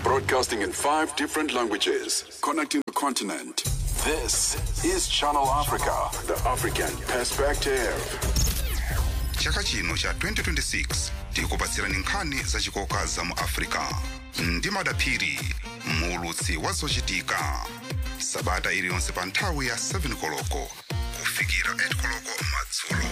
Broadcasting in five different languages, connecting the continent. This is Channel Africa, the African perspective. chaka chino cha 2026 tikupatsirani nkhani zachikoka za mu africa ndi madaphiri muulutsi wa zochitika sabata iliyonse pa nthawi ya 7 koloko kufikira 8 koloko madzulo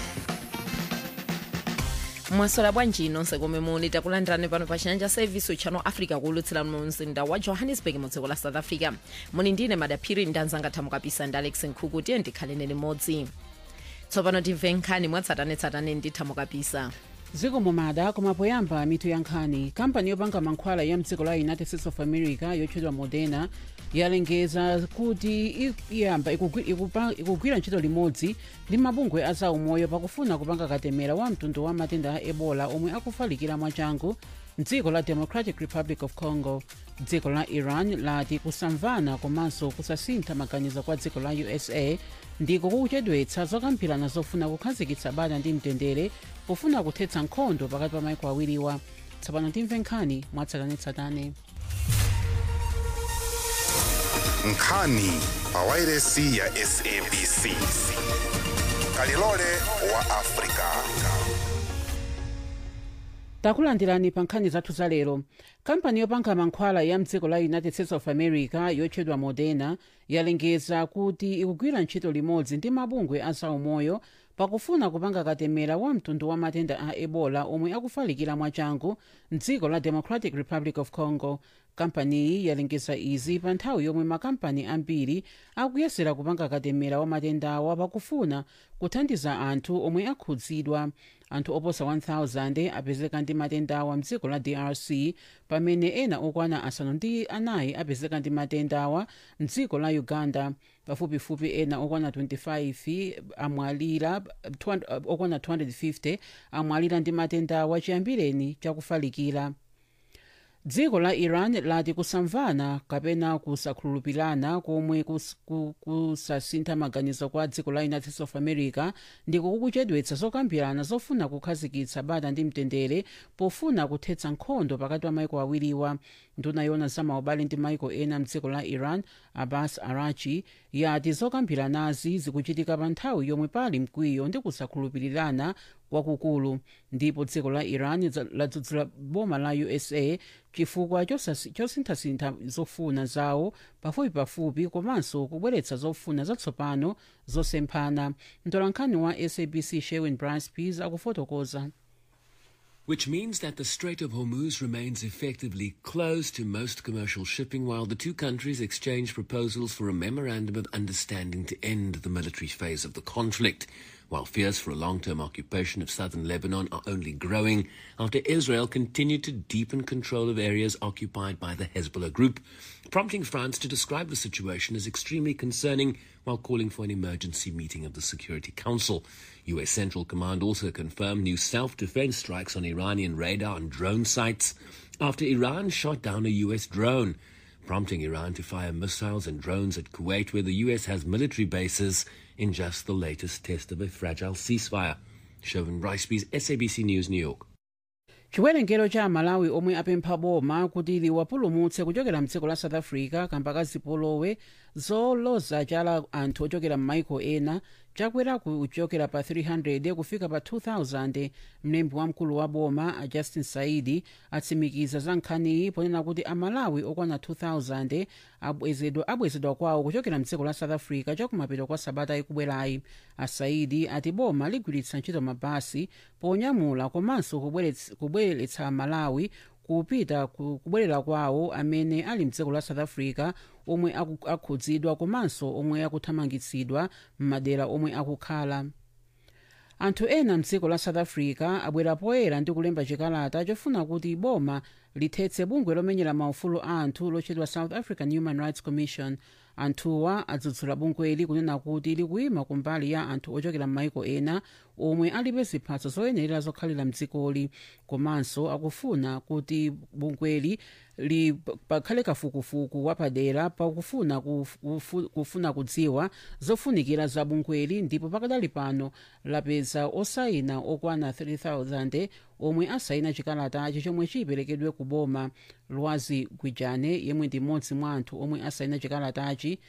mwasola bwanji nonse komwe muli takulandirani pano pa chiyanja service channel africa kuulutsira mu mzinda wa johannesburg mu dziko la south africa muni ndine madaphiri ndi anzanga thamukapisa ndi alex nkhuku tiye ndikhalene limodzi tsopano timve nkhani mwatsatanetsatane ndi thamukapisa dziko mumada koma poyamba mitu ya nkhani kampani yopanga mankhwala ya mdziko la united states of america yotchedwa moderna yalengeza kuti i- iyamba ikugwi- ikupa- ikugwira ntchito limodzi ndi mabungwe a zaumoyo pakufuna kupanga katemera wa mtundu wa matenda a ebola omwe akufalikira mwachangu mdziko la democratic republic of congo dziko la iran lati kusamvana komanso kusasintha maganizo kwa dziko la usa ndiko kukuchedwetsa zokambirana zofuna kukhazikitsa bata ndi mtendere pofuna kuthetsa nkhondo pakati pa maiko awiriwa tsopano timve nkhani mwatsatanetsatane nkhani pa wairesi ya sabc kalilole wa africa takulandirani pa nkhani zathu za lero kampani yopanga mankhwala ya mdziko la united states of america yotchedwa moderna yalengeza kuti ikugwira ntchito limodzi ndi mabungwe a zaumoyo pakufuna kupanga katemera wa mtundu wa matenda a ebola omwe akufalikira mwachangu mdziko la democratic republic of congo kampaniyi yalengeza izi pa nthawi yomwe makampani ambiri akuyesera kupanga katemera wa matendawa pakufuna kuthandiza anthu omwe akhudzidwa anthu oposa 1000 apezeka ndi matendawa mdziko la drc pamene ena okwana asanu ndi anayi apezeka ndi matendawa mdziko la uganda pafupifupi ena okwana 25 amwalira 200 okwana 250 amwalira ndi matendawa chiyambireni chakufalikira dziko la iran lati kusamvana kapena kusakhulupirana komwe kus- ku- kusasintha maganizo kwa dziko la united states of america ndiko kukuchedwetsa zokambirana zofuna kukhazikitsa bata ndi mtendere pofuna kuthetsa nkhondo pakati pa maiko awiriwa nduna yona zamaubale ndi maiko ena mdziko la iran abbas arachi yati zokambiranazi zikuchitika pa nthawi yomwe pali mkwiyo ndi kusakhulupirirana kwakukulu ndipo dziko la iran za- ladzudzula boma la usa chifukwa chosasi- chosinthasintha zofuna zawo pafupipafupi komanso kubweretsa zofuna zatsopano zosemphana mtolankhani wa sabc sherwin brice peas akufotokoza Which means that the Strait of Hormuz remains effectively closed to most commercial shipping while the two countries exchange proposals for a memorandum of understanding to end the military phase of the conflict. While fears for a long term occupation of southern Lebanon are only growing after Israel continued to deepen control of areas occupied by the Hezbollah group, prompting France to describe the situation as extremely concerning while calling for an emergency meeting of the Security Council. U.S. Central Command also confirmed new self defense strikes on Iranian radar and drone sites after Iran shot down a U.S. drone, prompting Iran to fire missiles and drones at Kuwait, where the U.S. has military bases, in just the latest test of a fragile ceasefire. Chauvin Riceby's SABC News, New York. chiwerengero cha amalawi omwe apempha boma kuti liwapulumutse kuchokera mdziko la south africa kamba ka zipolowe zoloza chala anthu ochokera m'maiko ena chakwera kuchokera pa 300 kufika pa 2000 mlembi wamkulu wa boma a justin saidi atsimikiza za nkhaniyi ponena kuti amalawi okwana 2000 abwezedwa abwezedwa kwawo kuchokera mdziko la south africa chakumapeto kwa sabata ikubwerayi asaidi ati boma ligwiritsa ntchito mabasi ponyamula komanso kubwerets- kubweretsa malawi kupita ku- kubwerera kwawo amene ali mdziko la south africa omwe aku- akhudzidwa komanso omwe akuthamangitsidwa m'madera omwe akukhala anthu ena mdziko la south africa abwera poyera ndi kulemba chikalata chofuna kuti boma lithetse bungwe lomenyera maufulu a anthu lotchedwa south african human rights commission anthuwa adzudzula bungweli kunena kuti likuyima kumbali ya anthu ochokera m'maiko ena omwe alibe ziphatso zoyenerera zokhalira mdzikoli komanso akufuna kuti bungweli li pakhale kafukufuku wapadera pakufuna kuf- kufu- kufuna kudziwa zofunikira za bungweli ndipo pakadali pano lapeza osayina okwana 3000 omwe asayina chikalatachi chomwe chiperekedwe ku boma lwazi gwijane yemwe ndi mmodzi mwa anthu omwe asayina chikalatachi